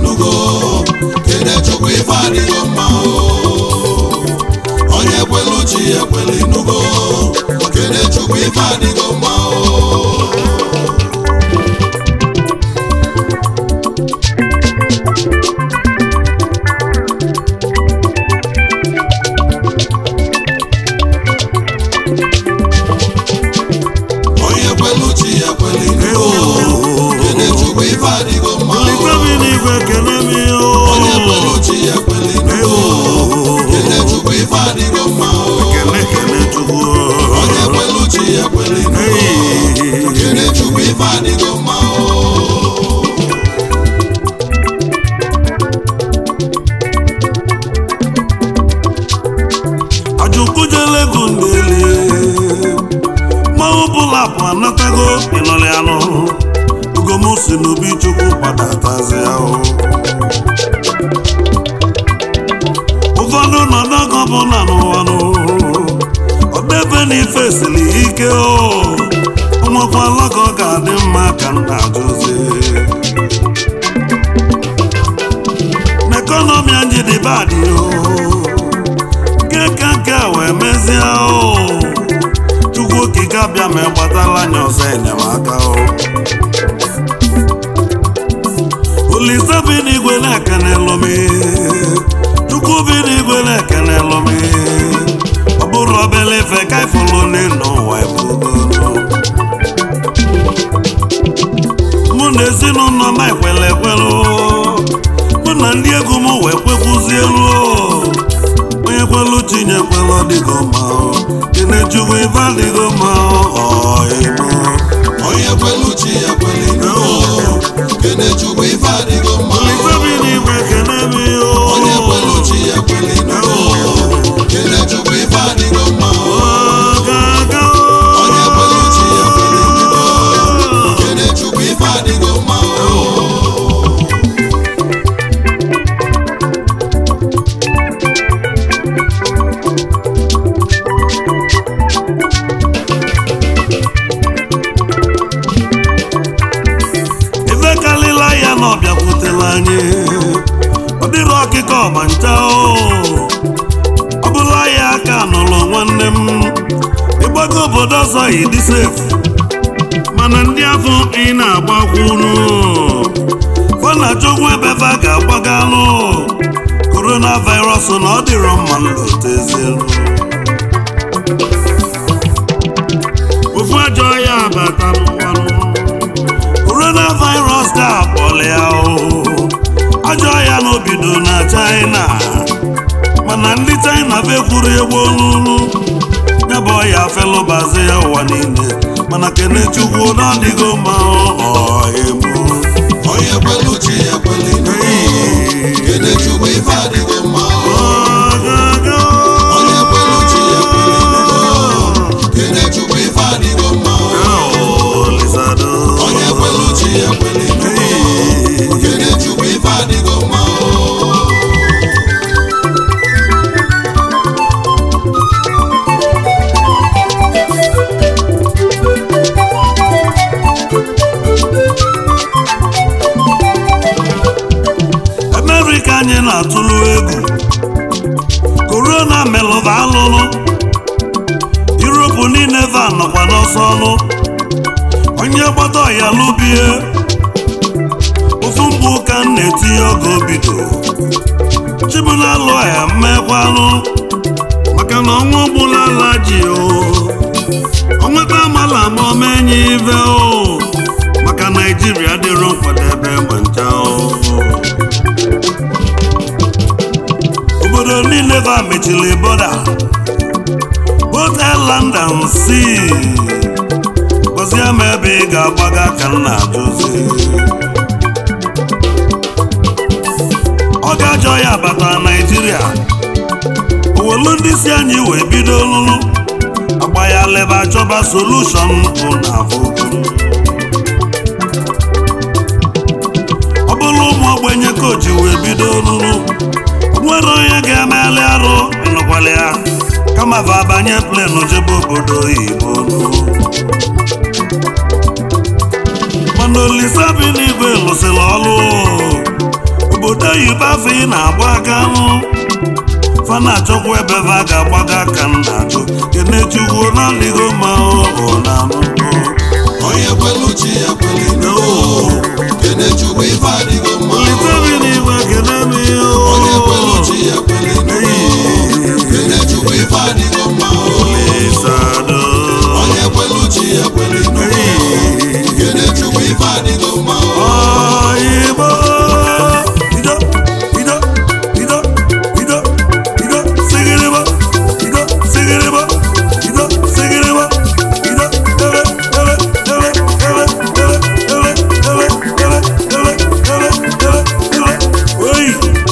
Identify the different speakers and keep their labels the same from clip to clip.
Speaker 1: inugo kene chukwu ife adịgo mma o onye kwelu chi ekwelu inugo kene chukwu ife adịgo mma o onye kwelu chi ekwelu inugo kene chukwu ife adịgo mma o
Speaker 2: Olikebi n'igwe kene m o.
Speaker 1: onye kwelu chi ekwelu inugo kene chukwu ife adịgo mma o
Speaker 2: Kene kene Chukwu.
Speaker 1: onye kwelu chi ekwelu inugo
Speaker 2: Hey.
Speaker 1: kene chukwu ife adịgo mma o
Speaker 2: Ajukwujele gundele. Mmanwụ bụla bụ anatago ịnọrị anụ. Ugomu si n'obi Chukwu gbadatazi ahụ. Ụfọdụ nọ n'ogo bụ na n'ụwa nụ. Ọdebe na ife siri ike o. Ụmụkwala ka ọ ga-adị mma ka m na-ajụzi. N'ekọnọmi anyị dị badị o. nke ka nke a wee mezie o chukwu okike abịa ma gbatala anya ọzọ enyemaka o olise bi n'igwe na-ekene lomi chukwu bi n'igwe na-ekene lomi ọ bụrụ obele ife ka ifulu n'ụwa ebugono mụ na ezinụlọ m ekwele ekwelu mụ na ndị egwu m wee kwekwuzie elu onye kwelu chinye kwelu ọdịgo ma kenechukwu ife adịgo ma ọịmụ
Speaker 1: onye kwelu chi ekwelu inugo kene chukwu ife adịgo mma o
Speaker 2: olifebi n'igwe kene mi o
Speaker 1: onye kwelu chi ekwelu inugo kene chukwu ife adịgo mma o
Speaker 2: gaga
Speaker 1: onye kwelu chi ekwelu inugo kene chukwu ife adịgo mma o
Speaker 2: ife kalila ya na ọ bịakwutela anyị ọ dịrị ọkịka ọma ncha o ọ bụla ya aka nụrụ nwanne m ịgbago obodo ọzọ ịdị sefu mana ndị afọ ị na-agbakwunu fana chukwu ebe fa ga-agbagalụ korona virus na ọ dịrọ mma nlotezielu ofu ajọ ya abata n'ụwanụ coronavirus ga-akpọlịa o ajọ ya n'obido na china mana ndị china bekwuru egwu olulu ya bụ ọya felụbazi ya ụwa niile mana kenechukwu na ọdịgo mma ọhịmụ
Speaker 1: onye kwelu chi ekwelu inugo kene chukwu ife adịgo mma o onye kwelu chi ekwelu inugo kene chukwu ife adịgo mma o onye kwelu chi ekwelu inugo kene chukwu ife adịgo mma o
Speaker 2: amerịka anyị na-atụlụ egwu korona melụva alụlụ yuropu niile va nọkwa n'ọsọ ọnụ onye gbata ọya lụbie ofu mgbe ụka m na-etinye oge obido chibunalụ ya mmekwanụ maka na ọnwa ogbulala ji o onweta amala ma omenye ive o maka naijiria dịrọ nkwadebe ma ncha o obodo niile va mechiri bọda both airland and sea gọzie ma ebe ị ga-agbaga ka m na-ajụzi ọ ga-ajọ ya bata naijiria owelu ndị si anyị wee bido lụlụ agba ya leba chọba solushon bụ na vụgụrụ ọ bụrụ ụmụ ogbenye koji wee bido lụlụ nwere onye ga-emeli arụ ịnụkwala ya kama va banye plenu jebe obodo oyibo nụ. mana olise bi n'igwe lụsịrị ọlụ obodo oyibo afọ ị na-agba aka nụ fa na-achọkwa ebe fa ga-agbaga aka m na-achọ kenechukwu na-adịghị mma ọ na anụgo
Speaker 1: onye kwelu chi ya kweli n'ụwa kenechukwu ife adịgo mma
Speaker 2: olitebi n'igwe kene m
Speaker 1: onye kwelu chi ya kweli n'ụwa kenechukwu ife adịgo mma
Speaker 2: isado
Speaker 1: onye kwelu chi ya kweli n'ụwa kenechukwu ife adịgo mma
Speaker 2: oyibo ido ido ido ido ido sigiribo ido sigiribo ido sigiribo ido ele ele ele ele ele ele ele ele ele ele ele ele oyi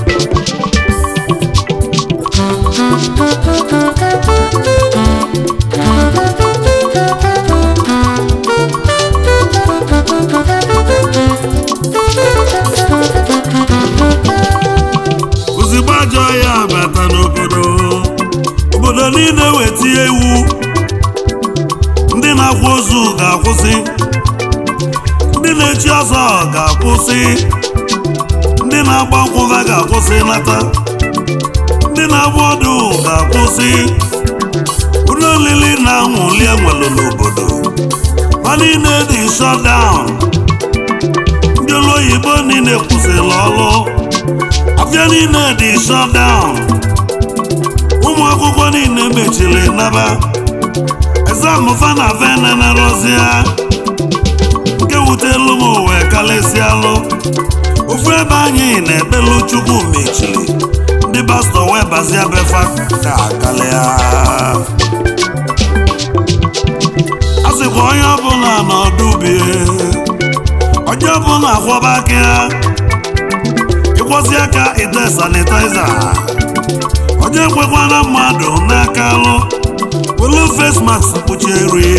Speaker 2: ozigbo ajọ ya bata n'obodo obodo niile wetie iwu ndị na-akwa ozu ga-akwụsị ndị na-echi ọzọ ga-akwụsị ndị na-agba nkwụva ga-akwụsị nata ndị na-agba ọdụ ga-akwụsị ụlọ olili na anwụli enwelu n'obodo ma niile dị shutdown ndị ụlọ oyibo niile kwụsịrị ọrụ afịa niile dị shutdown ụmụ akwụkwọ niile mechiri naba exam fana venenarozia nke wutelu m wee kalịsịalụ ofu ebe anyị na-ekpelu chukwu mechiri ndị pastọ wee bazia befa ka kalịa a sịkwa onye ọbụla n'ọdụbie onye ọbụla akwọba aka ya ịkwọsi aka ite sanitaiza onye ekwekwana mmadụ n'aka alụ welu face mask kpuchie eri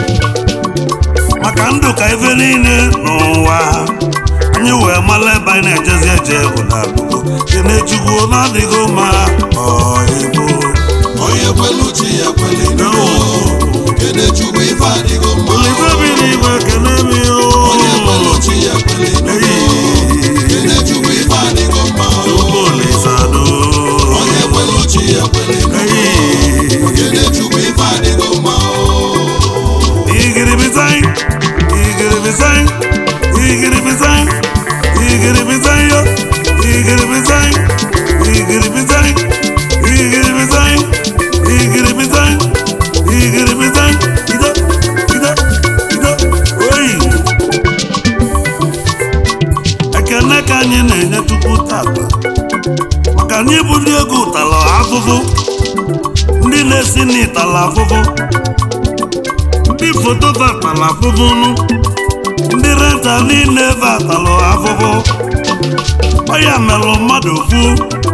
Speaker 2: maka ndụ ka ife niile n'ụwa anyị wee mara ebe anyị na-ejezi eje ụdabụgo kenechukwu na-adịghị mma ọhịbụ
Speaker 1: onye kwelu chi ya kweli n'ụwa kenechukwu ife adịgo mma
Speaker 2: olitebi n'igwe kene m
Speaker 1: onye kwelu chi ya kweli n'ụwa kenechukwu ife adịgo mma
Speaker 2: olisado
Speaker 1: onye kwelu chi ya kweli n'ụwa kenechukwu ife adịgo mma
Speaker 2: igiribizai igiribizai igiribizai igiribizai yo igiribizai igiribizai igiribizai igiribizai igiribizai ido ido ido oyi ekene ka anyị na-enye tupu tata maka anyị bụ ndị egwu tala afụfụ ndị na-esi n'ịtala afụfụ ndị foto vatala afụfụnụ ndị renta niile vatalụ afụfụ ọya melụ mmadụ fu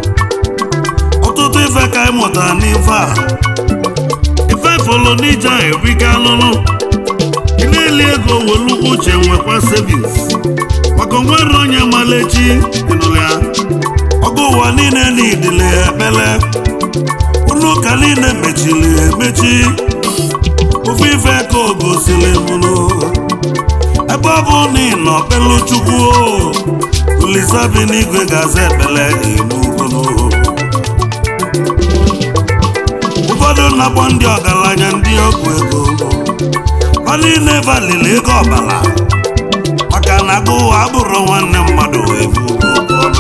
Speaker 2: ọtụtụ ife ka anyị mụtara n'ife a ife fọlọ n'ije a ebiga alụlụ ịna-eli ego welukwu uche nwekwa sevins maka onwere onye malechi ịnụrụ ya ọgụ ụwa niile n'idile ekpele ụlọ ụka niile mechiri emechi ofu ife ka o gosiri mụrụ ebe ọ bụ na ị nọ kpelu chukwu olisa bi n'igwe ga-aza ekpele enugolo ụfọdụ na-akpọ ndị ọgaranya ndị ọgwụ ego ha niile valili ego ọbara maka na agụ ụwa abụrụ nwanne mmadụ ebu ọnụ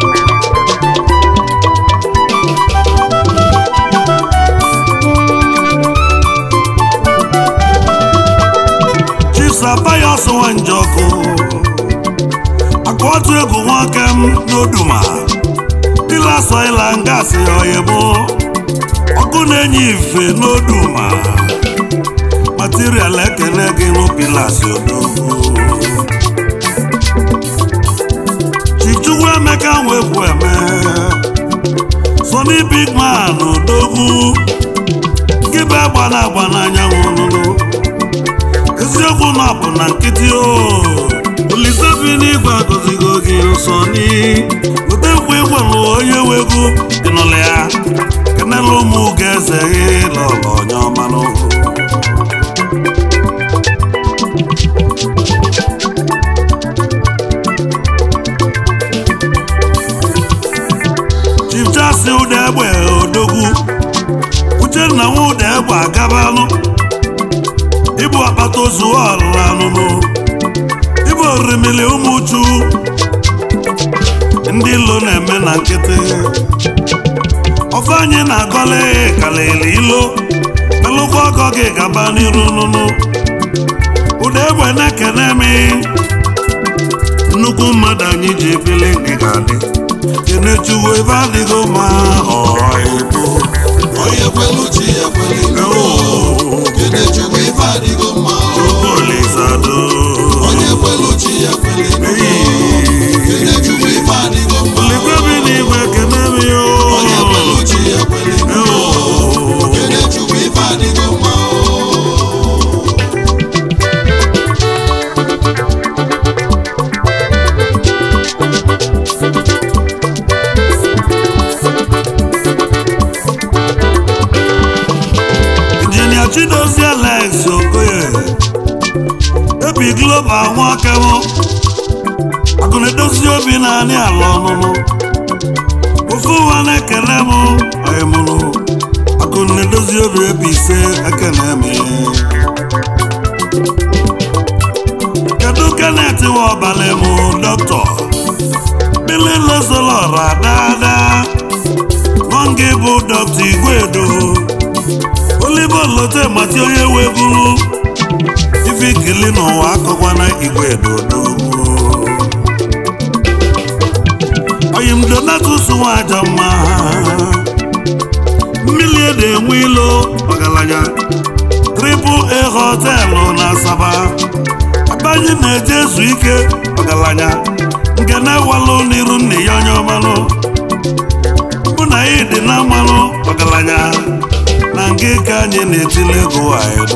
Speaker 2: chisapayos nwanjọkụ aka otu egwu nwoke m n'oduma dila soila ngasị oyebo ọkụ na-enye ife n'oduma material ekene gị n'opilas odogwu chichukwu emeka nwekwu eme sony big man odogwu gị bụ agba na agba n'anyanwụ nụnụ eziokwu na ọ bụ na nkịtị o olise bi n'igwe agọzigo gị nsọ ni weta nkwa ịgwalụ onye wegwu ịnụlụ ya kenela ụmụ ga-eze gị lọlọ onye ọmanụ si ụda egbe odogwu uchenna nwa ụda egbe agabanụ ịbụ akpata ozu ọrụrụ anụnụ ịbụ orimili ụmụchu ndị ilo na-eme na nkịtị ofe anyị na-agọle kalili ilo melụkwa ọgọ gị gaba n'iru nụnụ ụda egbe na-ekene mi nnukwu mmadụ anyị ji ebili gị ga-adị kenechuwo ebe adịghị mma ọhịbụ
Speaker 1: onye kwelu chi ya kweli kene chukwu ife adịgo mma
Speaker 2: olizado
Speaker 1: onye kwelu chi ya kweli kene chukwu ife adịgo mma
Speaker 2: ligwebi n'igwe kene mi
Speaker 1: onye kwelu chi ya kweli kene chukwu ife adịgo mma
Speaker 2: injinia chidozie alex okoye ebi global nwakewo akụna-edozi obi naanị ala ọnụnụ ofu ụwa na-ekele m ọyịmụrụ akụna-edozi obi ebi ise ekene m kedu kenet wa ọbalị m dọkịta bili lozolora daadaa nọngị bụ dọkịta igwedo olive lote mati onye wee bụrụ ife ikili n'ụwa akọkwana igwe dodo oyim donatus nwaja mma mmiri ede enwe ilo ọgaranya triple a họtelụ na asaba ebe anyị na-eje ezu ike ọgaranya nke na-ewalụ n'iru nne ya onye ọmalụ mụ na ya dị na mmanụ ọgaranya na nke ka anyị na-etile ego anyị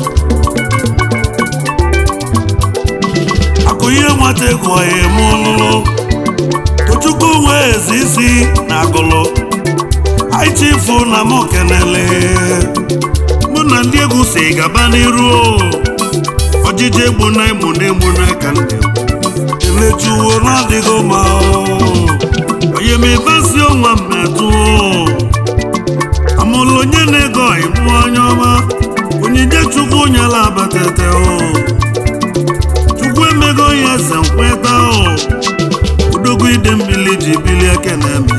Speaker 2: akụ ihe nwata ego ya eme ọlụlụ tochukwu nwee ezi isi na agụlụ anyị chifu na m kenele mụ na ndị egwu si gaba n'iru ọjịji egbu na emu na emu na ka ndị elechuwo na-adịghị mma onye m ebesi ọnwa m metụ amụlụ onye na-ego ịmụ anya ọma onyinye chukwu nyela abatete o chukwu emego ya eze nkweta o odogwu ide mmiri ji bili ekene m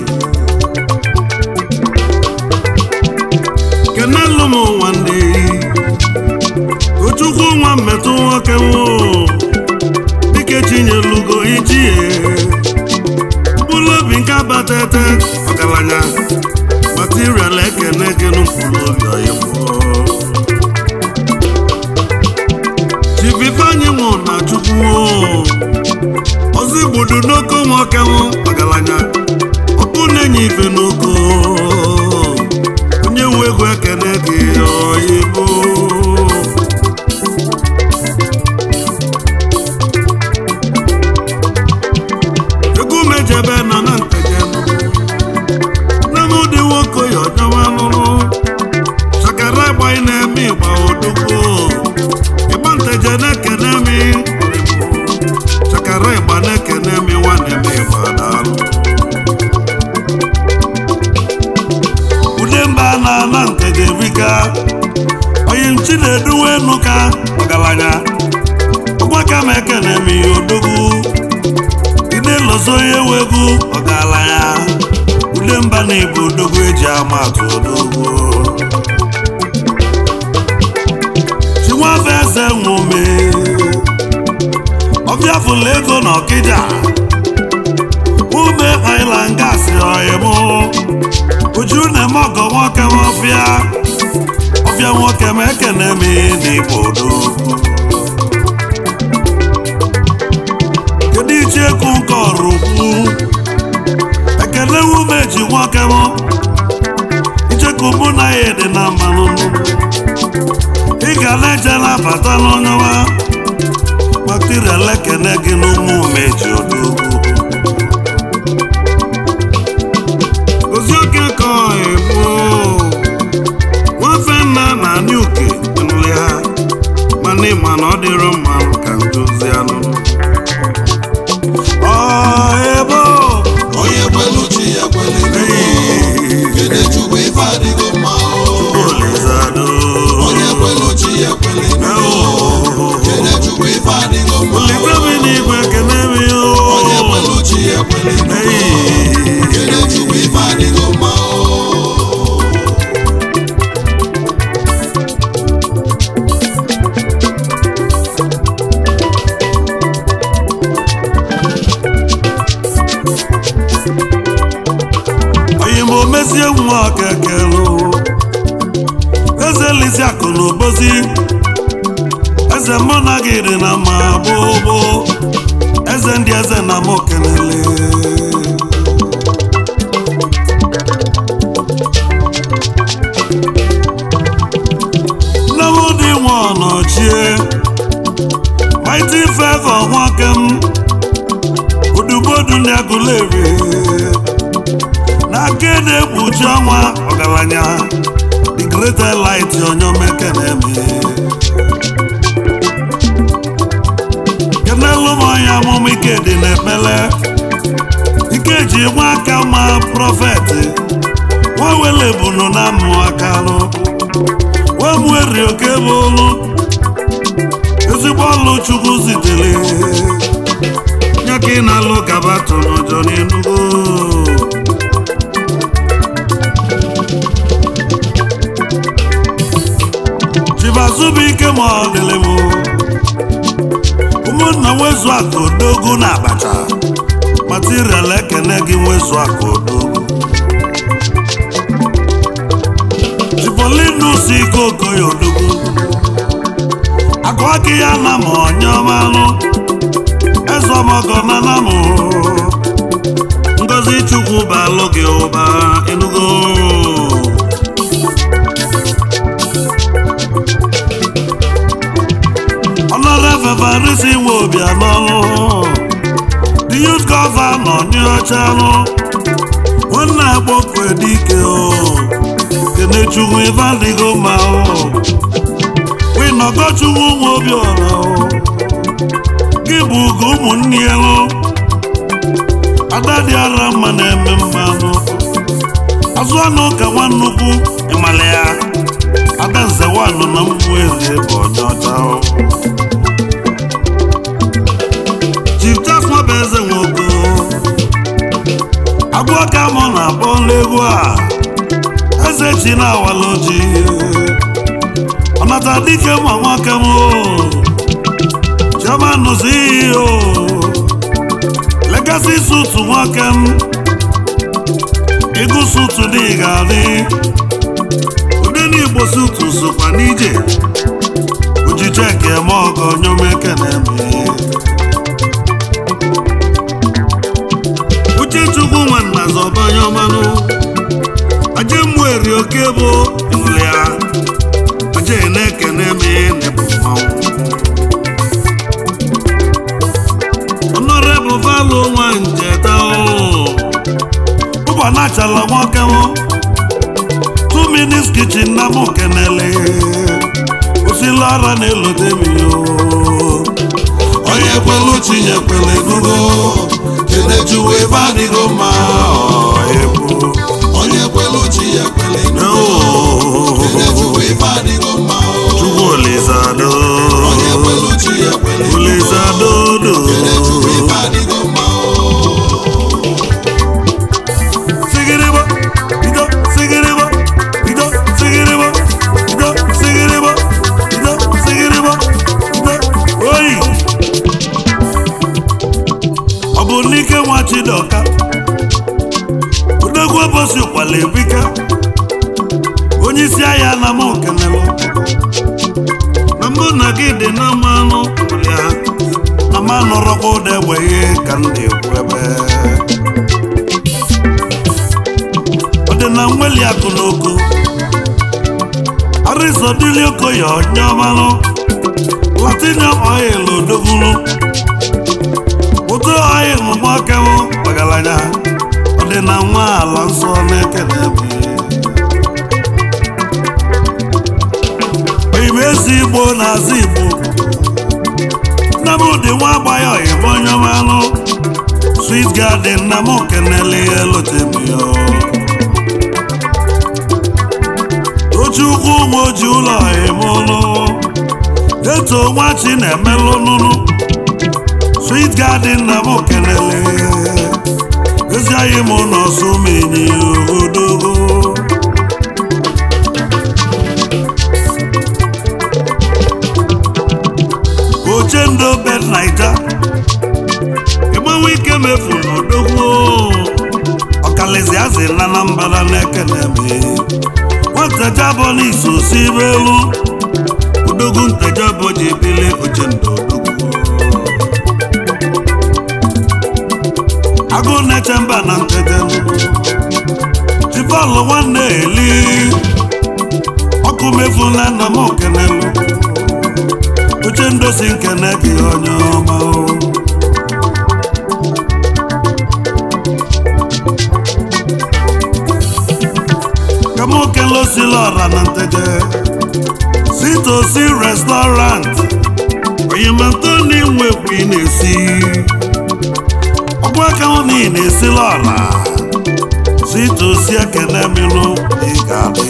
Speaker 2: kenelu m ụwa ndị tochukwu nwa mmetụ nwoke nwụ dike chinyelugo ichie mkpụrụ obi nke abatete ọgaranya material ekene gị n'ụkpụrụ obi oyibo chibifeanyị nwụ na chukwu ọzọ igbudu n'oko nwoke nwụ ọgaranya ọkụ na-enye ife n'oko onye nwe ego ekene gị oyibo egwu mejebe na na ntejem nnamdị nwoke ya ọjọwa lụrụ chakara ịgba ị na-eme ịgba odogwu ịgba nteje na-ekene mi chakara ịgba na-ekene mi nwanne m ịgba daalụ ude mba na ana nteje bika onye nchi na-eduwe nuka ọgaranya ọgbaka m ekene mi odogwu ide lọzọ ihe wegwu ọgaranya ude mba na ibu odogwu eji ama atụ odogwu chinwafe eze nwome ọbịa fụlụ ego na ọkịja ume island gas ọyịmụ uju na-eme ọgọ nwoke ọfịa ọfịa nwoke ma ekene m n'igbo odogwu kedu ichekwu nke ọrụ ukwu ekele wumeji nwoke m icheku mụ na ya dị na mmanụ ị ga na-eje na-abata n'ọnyawa material ekene gị n'ụmụ umeji odogwu ozi oke ka ebu nwafe nna na anị uke nụlị ha mana ịma
Speaker 1: ekweli nugo
Speaker 2: Hey.
Speaker 1: kene chukwu ife adịgo mma o
Speaker 2: onye ma omezie nwa kekelu eze lisi akụ na obozi eze mụ na gị dị na mma gbogbo eze ndị eze na mụ kenele nne m dị nwa ọnọchie mighty favor nwoke m udubodu ndị agụleri n'aka na-ekpuchi ọnwa ọgaranya the greater light onyomeke na-eme kenelu m onye amụma ike dị n'ekpele ike ji nwa aka ma prọfet nwa wele bunu na amụ akalụ nwa mweri oke bụ olu ezigbo ọlụ chukwu zitere nye ka ị na-alụ gabatụ n'ụjọ n'enugo chibazubuike ma ọ dịlị m ụmụnna nwezu aka odogu na abacha material ekene gị nwezu aka odogu chipolinus ike okoye odogu agụa gị ya na ma onye ọmalụ eze ọmọgọ na na mụ ngozi chukwu balụ gị ụba enugo Honorable Farisi nwe obi anọlụ the youth governor ní ọchalụ nwanne agbọkwe dike o kenechukwu ife adịgo mma o winọgọchukwu nwe obi ọra o gị bụ ugo ụmụnne elu ada dị ara mma na-eme mmanụ azụ anụ ka nwannukwu ịmala ya ada nze wanụ na mmụ eze bụ onye ọcha o Chief Charles Nwabeze nwoke abụọ ka mụ na-akpọ n'egwu a eze chi na-awala oji ọnata dike ma nwoke m chioma nụzi iyi o legacy sutu nwoke m ịgụ sutu dị ga-adị ụdị n'igbo sutu sokwa n'ije ojije ka eme ọgọ nyomeke na-eme uchechukwu nwanna zọbanye ọmanụ aje mmụeri oke bụ ịnụlị ya aje na-ekene me nebụ mmanwụ ọnọrebụ valụ nwa njeta ụbọ na-achala nwoke m two minutes kitchen na mụ kenele osila ara na-elote m yo
Speaker 1: onye kwelu chinye kwele nugo kenechuwu ife adịgo mma
Speaker 2: ebu
Speaker 1: onye kwelu chinye kwele nugo kenechuwu ife adịgo mma
Speaker 2: chukwu olizado
Speaker 1: onye kwelu chinye kwele nugo
Speaker 2: olizadodo
Speaker 1: kenechuwu ife adịgo mma
Speaker 2: sigiribo ido sigiribo ido sigiribo ido sigiribo ido sigiribo ido oyi ọ bụ n'ike nwa chidoka odogwu ụbọchị kwala ebika onye isi ahịa na m kenelụ na mbụ na gị dị na mmanụ ya na m anọrọkwa ụda egbeghị ka m na-ekwu ebe ọ dị na nweli akụ n'oko arịzọdili okoye onye ọmalụ latinium oil odogwulu ụtụ oil mgbakewụ ọgaranya ọ dị na nwa ala nsọ na-ekene ebe igbo ezi igbo na-azụ igbo nna m dị nwa agbaghị oyibo onye ọmalụ sweet garden na m kenele ya elotemyo Ochukwu ụmụ oji ụlọ emụlụ eto nwachi na-emelụ nụnụ sweet garden na m kelele anyị mụ n'ọsọ menyi odogo ochendo bed naija ịgbanwe ike mefu n'odogwu ọkalizi azị na anambra na-ekene me nwatejabọ n'iso si elu odogwu ntejabọ ji ebili ochendo odogwu agụ na-eche mba na ntete chifalụ nwanne eli ọkụ mefu na nna m okenelu uche ndosi nkene gị onye ọma o. ka m okele osila ọra na nteje sitosi restọrant oyimantoni nwekwu ị na-esi ọgbụ aka hụ na ị na-esila ọra sitosi ekene milụ ị ga-adị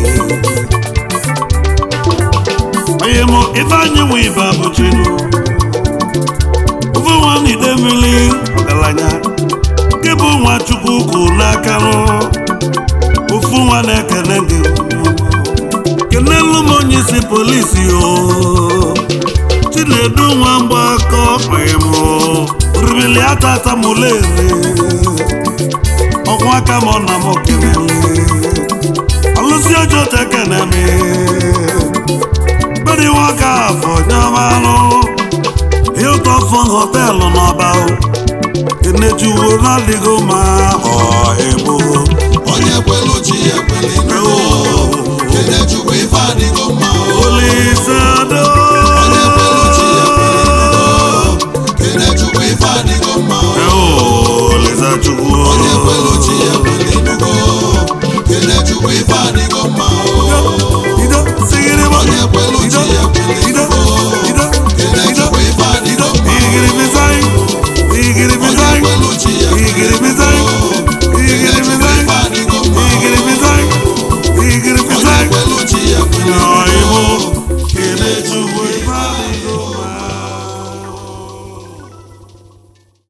Speaker 2: onye mụ ife anyị nwe ibe abụchinu ofe nwa n'ide mmiri ọgaranya nke bụ nwa chukwu kwụ n'aka rụ ofu nwa na-ekene gị kenelu m onye isi polisi o chinedu nwa mgbakọ onye mụ ribili atata mụlere ọkwụ aka m na m kenele alụsi ọjọọ tekene mi bẹ́ẹ̀ni wọ́n ká àfọ̀nyámánú hilton fún hòtẹ́ẹ̀lì n'ọba o enejuwo n'adịghị ma